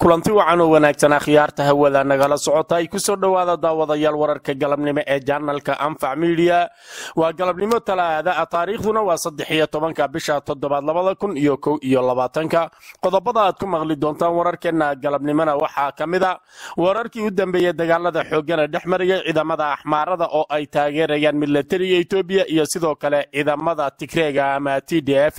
kulanti wacan oo wanaagsan akhyaarta hawada nagala socota ay kusoo dhowaada daawadayaal wararka galabnimo ee janalka anfac midiya waa galabnimo talaada a taariikhduna waa saddex iyo tobanka bisha toddobaad labada kun iyo kow iyo labaatanka qodobada aad ku maqli doontaan wararkeena galabnimona waxaa ka mid a wararkii u dambeeyey dagaalada xoogana dhex marayay ciidamada axmaarada oo ay taageerayaan milatariga etoobiya iyo sidoo kale ciidamada tigreega ama t d f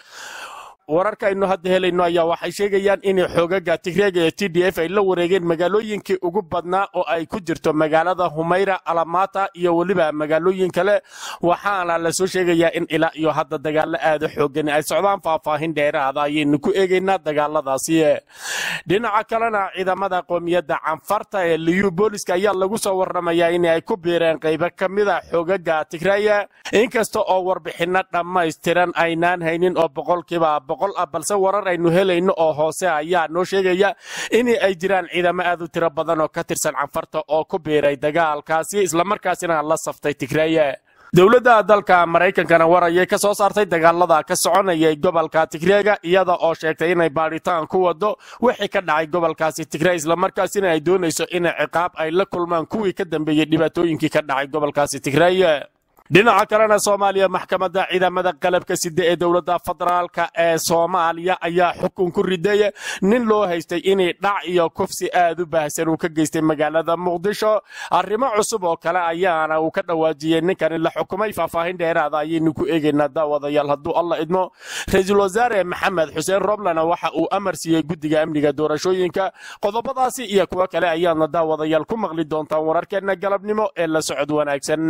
wararka aynu hadda helayno ayaa waxay sheegayaan in xoogaga tigreega ee t d f ay la wareegeen magaalooyinkii ugu badnaa oo ay ku jirto magaalada humayra alamata iyo weliba magaalooyin kale waxaana lasoo sheegayaa in ilaa iyo hadda dagaalo aada xoogan ay socdaan faahfaahin dheeraada ayaynu ku eegaynaa dagaaladaasi dhinaca kalena ciidamada qoomiyadda canfarta ee liyu booliska ayaa lagu soo waramayaa in ay ku biireen qaybo ka mida xoogaga tigreya inkasta oo warbixino dhammaystiran aynaan haynin oo boqolkiiba ah balse warar aynu helayno oo hoose ayaa noo sheegaya in ay jiraan ciidamo aad u tiro badan oo ka tirsan canfarta oo ku biiray dagaalkaasi islamarkaasina la saftay tigreeye dowladda dalka maraykankana war ayay ka soo saartay dagaalada ka soconayay gobolka tigreega iyada oo sheegtay inay baadhitaan ku wado wixii ka dhacay gobolkaasi tigrey islamarkaasina ay doonayso in ciqaab ay la kulmaan kuwii ka dambeeyey dhibaatooyinkii ka dhacay gobolkaasi tigrey dhinaca kalena soomaaliya maxkamadda ciidamada qalabka side ee dowladda federaalka ee soomaaliya ayaa xukun ku riday nin loo haystay inay dhac iyo kufsi aad u baahsan uu ka geystay magaalada muqdisho arrimo cusub oo kale ayaana uu ka dhawaajiyey ninkani la xukumay faahfaahin dheeraada ayaynu ku eegaynaa daawadayaal hadduu alla idmo ra-iisul wasaare maxamed xuseen roblana waxa uu amar siiyey guddiga amniga doorashooyinka qodobadaasi iyo kuwo kale ayaadna daawadayaal ku maqli doontaan wararkeenna galabnimo ee la socod wanaagsan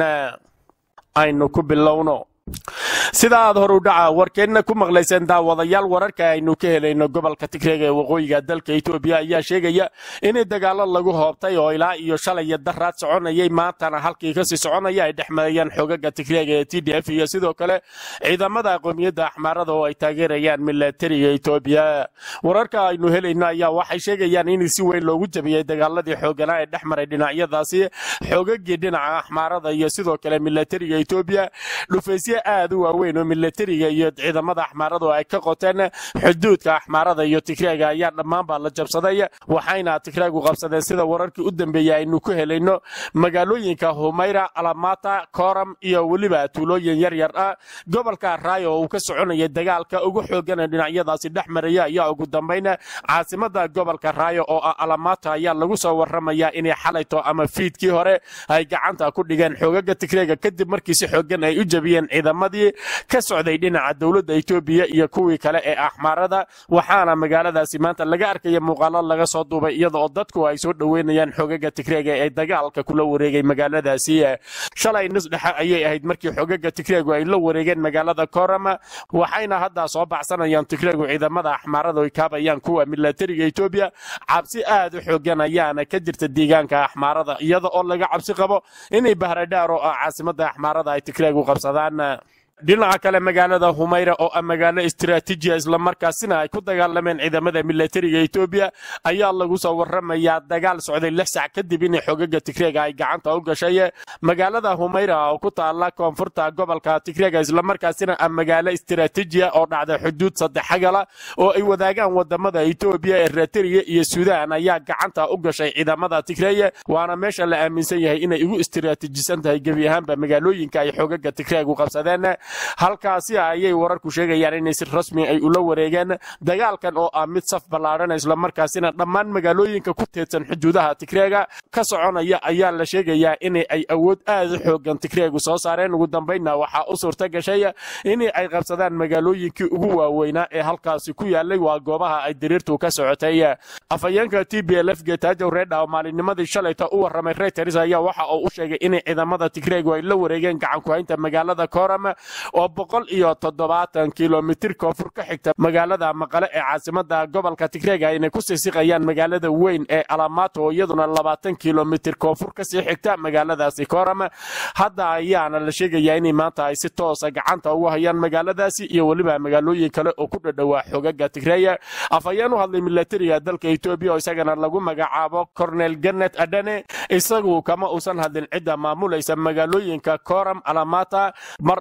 aynu ku bilowno sida aad hor u dhaca warkeenna ku maqlayseen daawadayaal wararka aynu ka helayno gobolka tigreega ee waqooyiga dalka etoobiya ayaa sheegaya in dagaalo lagu hoobtay oo ilaa iyo shalaya daraad soconayay maantana halkii kasii soconaya ay dhex marayaan xoogaga tigreega ee t d f iyo sidoo kale ciidamada qoomiyadda axmaarada oo ay taageerayaan milatariga etoobiya wararka aynu helayno ayaa waxay sheegayaan in si weyn loogu jabiyey dagaaladii xooganaa ee dhex maray dhinacyadaasi xoogagii dhinaca axmaarada iyo sidoo kale milatariga etoobiya dhufaysye aad u waaweyn oo milatariga iyo ciidamada axmaaradu ay ka qoteen xuduudka axmaarada iyo tigreega ayaa dhammaanba la jabsaday waxayna tigreegu qabsadeen sida wararkii u dambeeyey aynu ku helayno magaalooyinka humayra alamata koram iyo weliba tuulooyin yaryar ah gobolka raayo oo uu ka soconayay dagaalka ugu xoogana dhinacyadaasi dhex maraya ayaa ugu dambayna caasimada gobolka raayo oo ah alamata ayaa lagu soo waramayaa inay xalayto ama fiidkii hore ay gacanta ku dhigeen xoogaga tigreega kadib markii si xoogan ay u jabiyeen ciidamadii ka socday dhinaca dowladda etoobiya iyo kuwii kale ee axmaarada waxaana magaaladaasi maanta laga arkaya muuqaalo laga soo duubay iyada oo dadku ay soo dhoweynayaan xogaga tigreega ee dagaalka kula wareegay magaaladaasi shalay nis dhexe ayay ahayd markii xogaga tigreegu ay la wareegeen magaalada korama waxayna hadda soo baxsanayaan tigreegu ciidamada axmaarada ay kaabayaan kuwa milatariga etoobiya cabsi aad u xoogan ayaana ka jirta deegaanka axmaarada iyada oo laga cabsi qabo inay bahradhaar oo ah caasimada axmaarada ay tigreegu qabsadaan dhinaca kale magaalada humayra oo ah magaalo istiraatiijiya islamarkaasina ay ku dagaalameen ciidamada milatariga etoobiya ayaa lagu soo waramayaa dagaal socday lix sac kadib in xogaga tigreega ay gacanta u gashay magaalada humayra oo ku taala koonfurta gobolka tigreega islamarkaasina ah magaalo istiraatiijiya oo dhacda xuduud saddexagala oo ay wadaagaan wadamada etoobiya eritrea iyo suudaan ayaa gacanta u gashay ciidamada tigreeye waana meesha la aaminsan yahay inay ugu istiraatiijisan tahay gebi ahaanba magaalooyinka ay xogaga tigreegu qabsadeen halkaasi ayay wararku sheegayaan inay si rasmi ay ula wareegeen dagaalkan oo ah mid saf ballaadhan islamarkaasina dhammaan magaalooyinka ku teedsan xuduudaha tigreega ka soconaya ayaa la sheegayaa in ay awood aad u xoogan tigreegu soo saareen ugu dambaynna waxaa u suurta gashay in ay qabsadaan magaalooyinkii ugu waaweynaa ee halkaasi ku yaalay waa goobaha ay diriirtu ka socotay afhayeenka t b l f getajow reedha oo maalinnimadii shalayta u warramay reuters ayaa waxa uu u sheegay in ciidamada tigreegu ay la wareegeen gacankuhaynta magaalada koram oo boqol iyo toddobaatan kilomitir koonfur ka xigta magaalada maqale ee caasimada gobolka tigreega inay ku siisiqayaan magaalada weyn ee alamato oo iyaduna labaatan kilomitir koonfur kasii xigta magaaladaasi koram hadda ayaana la sheegayaa inay maanta ay si toosa gacanta ugu hayaan magaaladaasi iyo weliba magaalooyin kale oo ku dhadhowaa xogaga tigreeya afhayeen u hadlay milatariga dalka etoobiya oo isagana lagu magacaabo cornel ganet adane isagu kama uusan hadlin cidda maamulaysa magaalooyinka koram alamata mar ay wax ka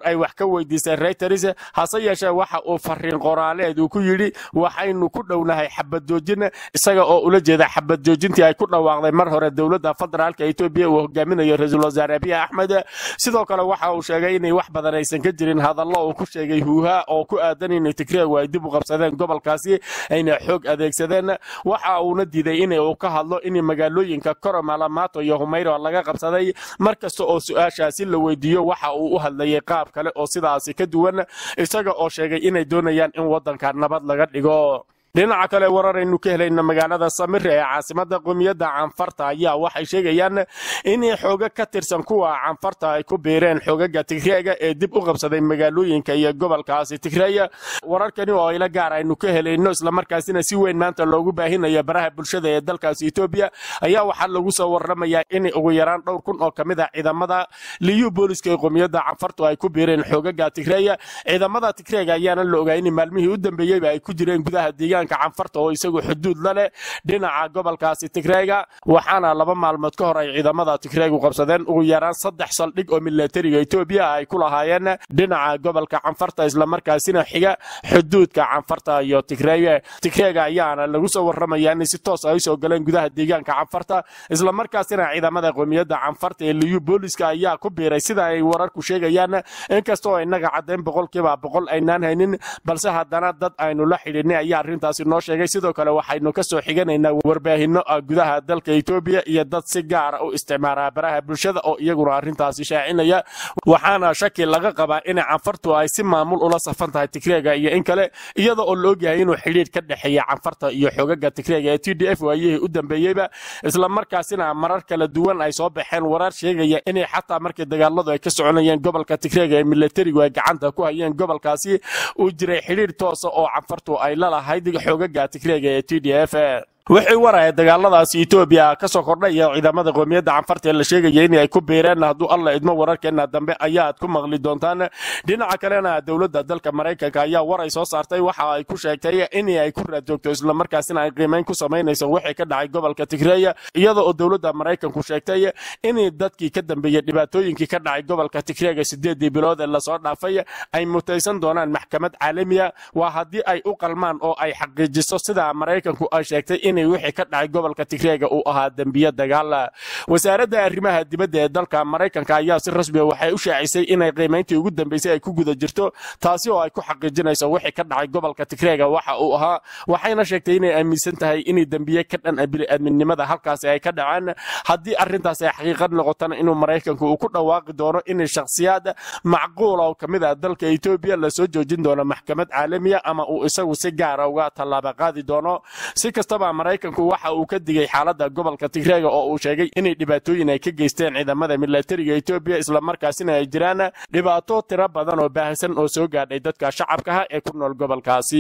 ka weydiisay reuters hase yeeshee waxa uu fariin qoraaleed uu ku yidhi waxaynu ku dhownahay xabad joojin isaga oo ula jeeda xabad joojintii ay ku dhawaaqday mar hore dowladda federaalka etoobiya uu hogaaminayo ra-iisul wasaare abiy axmed sidoo kale waxa uu sheegay inay wax badan aysan ka jirin hadallo uu ku sheegay huuha oo ku aadan in tigreegu ay dib u qabsadeen gobolkaasi ayna xoog adeegsadeen waxa uuna diiday in uu ka hadlo in magaalooyinka koromalamato iyo humayro laga qabsaday mar kasta oo su-aashaasi la weydiiyo waxa uu u hadlayay qaab kale oo sidaasi ka duwan isaga oo sheegay inay doonayaan in waddanka nabad laga dhigo dhinaca kale wararaynu ka helayna magaalada samire ee caasimada qowmiyadda canfarta ayaa waxay sheegayaan in xooga ka tirsan kuwa canfarta ay ku biireen xoogaga tigreega ee dib u qabsaday magaalooyinka iyo gobolkaasi tigreeya wararkani oo ila gaar aynu ka helayno islamarkaasina si weyn maanta loogu baahinayo baraha bulshada ee dalkaasi etoobiya ayaa waxaa lagu soo waramayaa in ugu yaraan dhowr kun oo kamid a ciidamada liyu booliska ee qowmiyadda canfartu ay ku biireen xoogaga tigreeya ciidamada tigreega ayaana la ogaa in maalmihii u dambeeyeyba ay ku jireen gudaha deegaan canfarta oo isagu xuduud la leh dhinaca gobolkaasi tigreega waxaana laba maalmood ka hor ay ciidamada tigreegu qabsadeen ugu yaraan saddex saldhig oo milatariga etoobiya ay ku lahaayeen dhinaca gobolka canfarta islamarkaasina xiga xuduudka canfarta iyo tigreege tigreega ayaana lagu soo warramaya in si toos ay usoo galeen gudaha deegaanka canfarta islamarkaasina ciidamada qowmiyadda canfarta ee liyu booliska ayaa ku biiray sida ay wararku sheegayaan inkastoo inaga caddayn boqolkiiba boqol aynaan haynin balse haddana dad aynu la xidhinay ayaa arrintaas noo sheegay sidoo kale waxaynu ka soo xiganaynaa warbaahino gudaha dalka etoobiya iyo dad si gaara u isticmaala baraha bulshada oo iyaguna arrintaasi shaacinaya waxaana shaki laga qabaa in canfartu ay si maamul ula safan tahay tigreega iyo in kale iyada oo la ogyahay inuu xidhiidh ka dhexeeya canfarta iyo xogaga tigreega ee t d f waayihii u dambeeyeyba islamarkaasina marar kala duwan ay soo baxeen warar sheegaya inay xataa markii dagaaladu ay ka soconayeen gobolka tigreega ee milatarigu ay gacanta ku hayeen gobolkaasi uu jiray xidhiidh toosa oo canfartu ay lalahayd xoogaga tigreega ee t d f wixii waraya dagaaladaasi etoobiya ka soo kordhaya ciidamada qowmiyadda canfarta ee la sheegaya in ay ku biireen hadduu alla idmo wararkeena dambe ayaad ku maqli doontaan dhinaca kalena dowladda dalka maraykanka ayaa war ay soo saartay waxa ay ku sheegtay in ay ku raadjoogto islamarkaasina ay qiimayn ku samaynayso wixii ka dhacay gobolka tigreeya iyada oo dowladda maraykanku sheegtay in dadkii ka dambeeyey dhibaatooyinkii ka dhacay gobolka tigreega sideedii bilood ee lasoo dhaafay ay mutaysan doonaan maxkamad caalamiya waa haddii ay u qalmaan oo ay xaqiijiso sida maraykanku ay sheegtay inay wixii ka dhacay gobolka tigreega uu ahaa dembiye dagaal wasaaradda arrimaha dibadda ee dalka maraykanka ayaa si rasmiya waxay u shaacisay inay qiimayntii ugu dambeysay ay ku guda jirto taasi oo ay ku xaqiijinayso wixii ka dhacay gobolka tigreega waxa uu ahaa waxayna sheegtay inay aaminsan tahay inay dembiye ka dhan bini'aadminimada halkaasi ay ka dhaceen haddii arrintaas ay xaqiiqad noqotana inuu maraykanku uu ku dhawaaqi doono in shakhsiyaad macquula oo ka mid ah dalka etoobiya lasoo joojin doono maxkamad caalamiya ama uu isagu si gaara uga tallaaba qaadi doono si kastaba maraykanku waxa uu ka digay xaaladda gobolka tigreega oo uu sheegay inay dhibaatooyin ay ka geysteen ciidamada milatariga etoobiya islamarkaasina ay jiraan dhibaato tiro badan oo baahsan oo soo gaadhay dadka shacabkaha ee ku nool gobolkaasi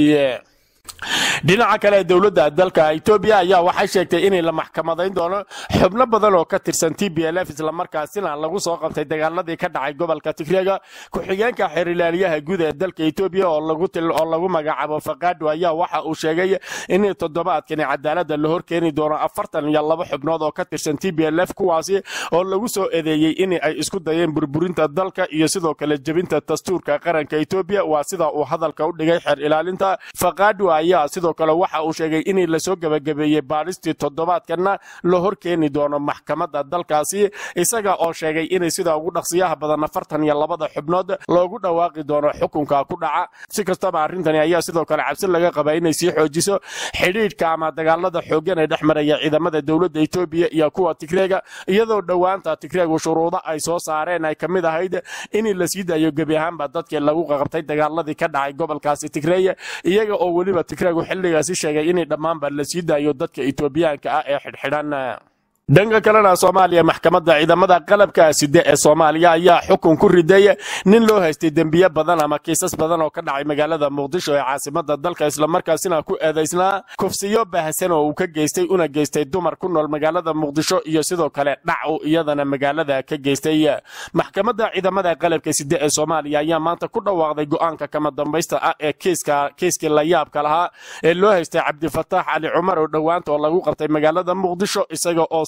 dhinaca kale dowladda dalka etoobiya ayaa waxay sheegtay inay la maxkamadayn doono xubno badan oo ka tirsan t b l f islamarkaasina lagu soo qabtay dagaaladii ka dhacay gobolka tigreega ku-xigeenka xeerilaaliyaha guud ee dalka etoobiya oo lagu magacaabo faqaado ayaa waxa uu sheegay in toddobaadkani cadaaladda la horkeeni doono afartan iyo laba xubnood oo ka tirsan t b l f kuwaasi oo lagu soo eedeeyey in ay isku dayeen burburinta dalka iyo sidoo kale jebinta dastuurka qaranka etoobiya waa sida uu hadalka u dhigay xeer ilaalinta faqaado ayaa sidoo kale waxa uu sheegay in lasoo gebagabeeyey baadhistii toddobaadkana la horkeeni doono maxkamadda dalkaasi isaga oo sheegay inay sida ugu dhaqsiyaha badan afartan iyo labada xubnood loogu dhawaaqi doono xukunka ku dhaca si kastaba arrintani ayaa sidoo kale cabsi laga qabaa inay sii xoojiso xidhiidhka ama dagaalada xooggan ee dhex maraya ciidamada dowladda etoobiya iyo kuwa tigreega iyadoo dhowaanta tigreegu shuruudo ay soo saareen ay ka mid ahayd in la sii daayo gebi ahaanba dadkii lagu qaqabtay dagaaladii ka dhacay gobolkaasi tigreeya iyaga oo weliba tigreegu xilligaasi sheegay inay dhammaanba la sii daayo dadka etoobiyaanka ah ee xidhxidhan dhanka kalena soomaaliya maxkamadda ciidamada qalabka side ee soomaaliya ayaa xukun ku riday nin loo haystay dembiye badan ama kiisas badan oo ka dhacay magaalada muqdisho ee caasimada dalka islamarkaasina ku eedaysnaa kufsiyo baahsan oo uu ka geystay una geystay dumar ku nool magaalada muqdisho iyo sidoo kale dhac uu iyadana magaalada ka geystay maxkamadda ciidamada qalabka side ee soomaaliya ayaa maanta ku dhawaaqday go'aanka kama dambaysta ah ee kiiskii layaabka lahaa ee loo haystay cabdifataax cali cumar oo dhowaanta oo lagu qabtay magaalada muqdisho isaga oo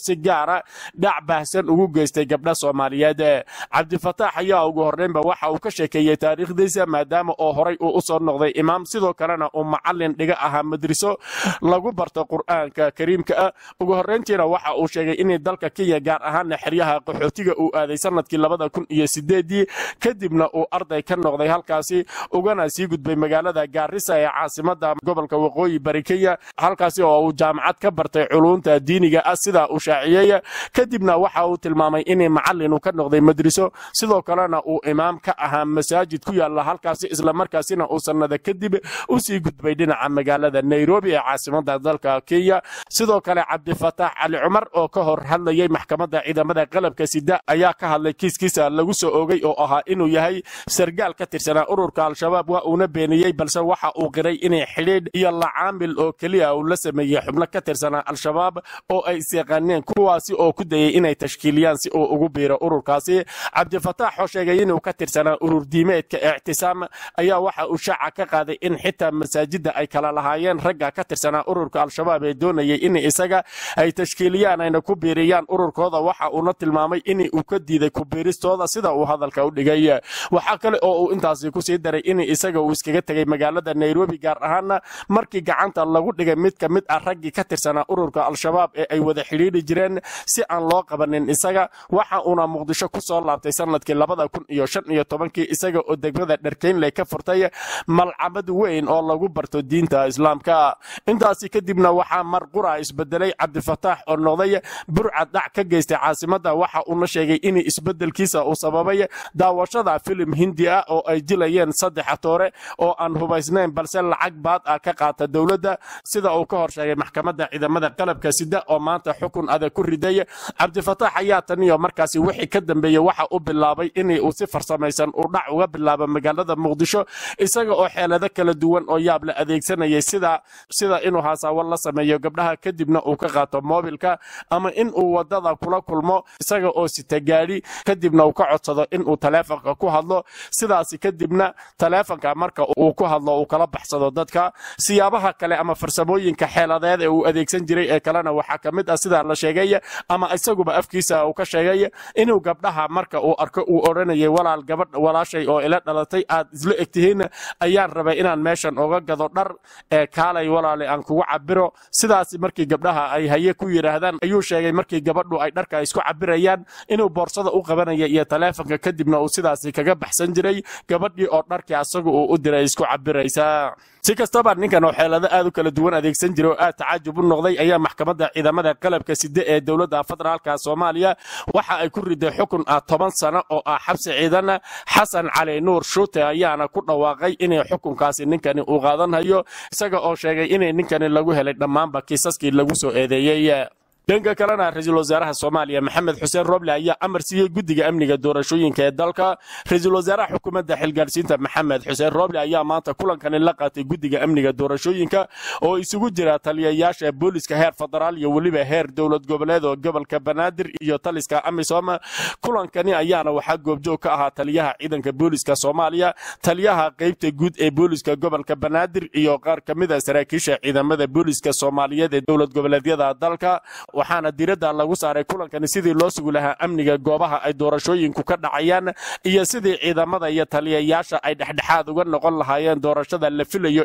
si gaara dhac baahsan ugu geystay gabdha soomaaliyeed cabdifataax ayaa ugu horreynba waxa uu ka sheekeeyey taariikhdiisa maadaama oo horay uu u soo noqday imaam sidoo kalena uu macallin dhiga ahaa madriso lagu barto qur'aanka kariimka ah ugu horreyntiina waxa uu sheegay inay dalka kenya gaar ahaana xeryaha qaxootiga uu aaday sanadkii labada kun iyo sideedii kadibna uu arday ka noqday halkaasi ugana sii gudbay magaalada gaarisa ee caasimada gobolka waqooyi bari kenya halkaasi oo uu jaamacad ka bartay culunta diiniga ah sidaa uu shaaciyey kadibna waxa uu tilmaamay inay macallin uu ka noqday madriso sidoo kalena uu imaam ka ahaa masaajid ku yaala halkaasi islamarkaasina uu sannada kadib u sii gudbay dhinaca magaalada nairobi ee caasimada dalka kenya sidoo kale cabdifataax cali cumar oo ka hor hadlayay maxkamadda ciidamada qalabka sida ayaa ka hadlay kiiskiisa lagu soo oogay oo ahaa inuu yahay sargaal ka tirsanaa ururka al-shabaab waa uuna beeniyey balse waxa uu qiray inay xidhiidh iyo lacaamil oo keliya uu la sameeyey xubno ka tirsanaa al-shabaab oo ay isyaqaaneen kuwaasi oo ku dayey inay tashkiiliyaan si uu ugu biiro ururkaasi cabdifataax oo sheegay inuu ka tirsanaa urur diimeedka ictisaam ayaa waxa uu shaaca ka qaaday in xitaa masaajidda ay kala lahaayeen ragga ka tirsanaa ururka al-shabaab ee doonayay in isaga ay tashkiiliyaan ayna ku biiriyaan ururkooda waxa uuna tilmaamay in uu ka diiday kubiiristooda sida uu hadalka u dhigay waxaa kale oo uu intaasi kusii daray in isaga uu iskaga tegay magaalada nairobi gaar ahaana markii gacanta lagu dhigay mid ka mid ah raggii ka tirsanaa ururka al-shabaab ee ay wada xidhiidhi jireen si aan loo qabanin isaga waxa uuna muqdisho ku soo laabtay sanadkii labada kun iyo shan iyo tobankii isaga oo degmada dharkeynley ka furtay malcamad weyn oo lagu barto diinta islaamka intaasi kadibna waxaa mar qura isbedelay cabdifataax oo noqday burcad dhac ka geystay caasimada waxa uuna sheegay in isbedelkiisa uu sababay daawashada filim hindi ah oo ay dilayeen saddex atoore oo aan hubaysnayn balse lacag baad ah ka qaata dowladda sida uu ka hor sheegay maxkamadda ciidamada qalabka sida oo maanta xukun adag ku riday cabdifataax ayaa taniyo markaasi wixii ka dambeeyey waxa uu bilaabay in uu si farsamaysan uu dhac uga bilaabo magaalada muqdisho isaga oo xeelado kala duwan oo yaab la adeegsanayay sida sida inuu haasawo la sameeyo gabdhaha kadibna uu ka qaato moobilka ama in uu wadada kula kulmo isaga oo sita gaadhi kadibna uu ka codsado inuu taleefonka ku hadlo sidaasi kadibna taleefonka marka uu ku hadlo uu kala baxsado dadka siyaabaha kale ama farsamooyinka xeeladeed ee uu adeegsan jiray ee kalena waxaa ka mid ah sidaa la sheegay ama isaguba afkiisa uu ka sheegay inuu gabdhaha marka uu arko uu odhanayay walaal gabadh walaashay oo ila dhalatay aad isla egtihiin ayaan rabay inaan meeshan oga gado dhar ee kaalay walaale aan kugu cabiro sidaasi markii gabdhaha ay haye ku yidhaahdaan ayuu sheegay markii gabadhu ay dharka isku cabirayaan inuu boorsada u qabanaya iyo taleefonka kadibna uu sidaasi kaga baxsan jiray gabadhii oo dharkii asagu uu u diray isku cabiraysa si kastaba ninkan oo xeelado aad u kala duwan adeegsan jiray oo aad tacaajub u noqday ayaa maxkamadda ciidamada qalabka side ee dowladda federaalka soomaaliya waxa ay ku riday xukun ah toban sano oo ah xabsi ciidan xasan cali nuur shuute ayaana ku dhawaaqay inay xukunkaasi ninkani uu qaadanhayo isaga oo sheegay inay ninkani lagu helay dhammaanba kiisaskii lagu soo eedeeyey dhanka kalena ra-iisul wasaaraha soomaaliya maxamed xuseen roble ayaa amar siiyey guddiga amniga doorashooyinka ee dalka ra-iisul wasaaraha xukuumadda xilgaarsiinta maxamed xuseen roble ayaa maanta kulankani la qaatay guddiga amniga doorashooyinka oo isugu jira taliyayaasha booliska heer federaal iyo weliba heer dowlad goboleed oo gobolka banaadir iyo taliska amisom kulankani ayaana waxaa goobjoog ka ahaa taliyaha ciidanka booliska soomaaliya taliyaha qeybta guud ee booliska gobolka banaadir iyo qaar ka mid a saraakiisha ciidamada booliska soomaaliyeed ee dowlad goboleedyada dalka waxaana diradda lagu saaray kulankani sidii loo sugi lahaa amniga goobaha ay doorashooyinku ka dhacayaan iyo sidii ciidamada iyo taliyayaasha ay dhexdhexaad uga noqon lahaayeen doorashada la filayo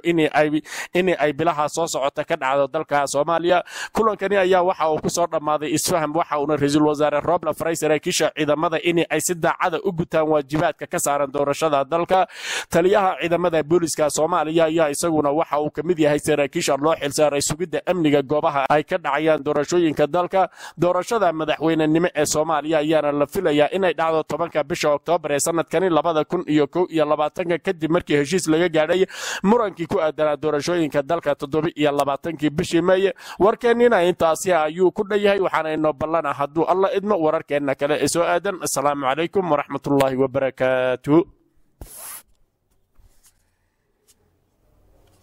in ay bilaha soo socota ka dhacdo dalka soomaaliya kulankani ayaa waxa uu kusoo dhammaaday isfaham waxa uuna ra-iisul wasaare roble faray saraakiisha ciidamada in ay si daacada u gutaan waajibaadka ka saaran doorashada dalka taliyaha ciidamada booliska soomaaliya ayaa isaguna waxa uu ka mid yahay saraakiisha loo xilsaaray sugidda amniga goobaha ay ka dhacayaan doorashooyinka dalka doorashada madaxweynenimo ee soomaaliya ayaana la filayaa inay dhacdo tobanka bisha oktoobar ee sanadkani labada kun iyo kow iyo labaatanka kadib markii heshiis laga gaadhay murankii ku aadanaa doorashooyinka dalka toddoba iyo labaatankii bishii meeye warkeennina intaasi ayuu ku dhan yahay waxaana inoo ballana hadduu alla idmo wararkeenna kale ee soo aadan asalaamu calaykum waraxmatullaahi wabarakaatu